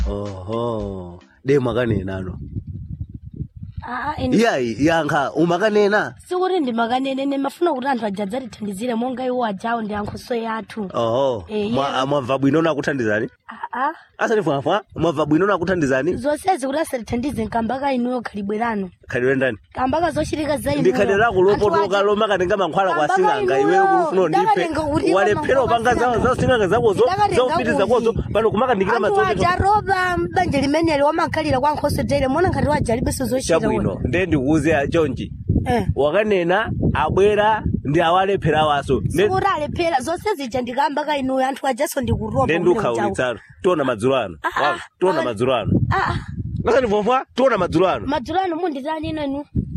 oho de mwakanenano aa ine iyayi yankha umakanena sikuti ndimakanene ine mafuna kuti anthu aja adzatithandizire monga iwo ajawo ndi ankhoso yathu oho Eh, Mwa- yeah. mwabva bwino nakuthandizani aa asanifwafwa mwabva bwino nakuthandizani zonsezi kuti asatithandize nkambaka inuyo khalibwerano khalidwe ndani kambaka zochitika za inuyo ndi khalidwe lako lopotoka loma katenga mankhwala kwa Kambaka sing'anga inuyo, iweyo kufuna undipe ndakatenga kuti walephera mankhwala upanga kwa za za sing'anga zakozo Ndakatenga zaupiti zakozo kuti. pano kumakandikira anthu madzoto aja roba mbanja limeneli wamakhalira kwa nkhoso tere mona ngati waja alibenso zochita chabwino nde ndikuuze chonchi eh wakanena abwera ndi awalephera waso Nde- sikuti alephera zonse zija ndikambaka inuyo anthu ajaso ndikuroba nde ndiukhaulitsano tiona madzulo ano Ah, Wow, ah, tiona ah. madzulo ano aa asanifwafwa tiona madzulo ano madzulo ano munditani ino inu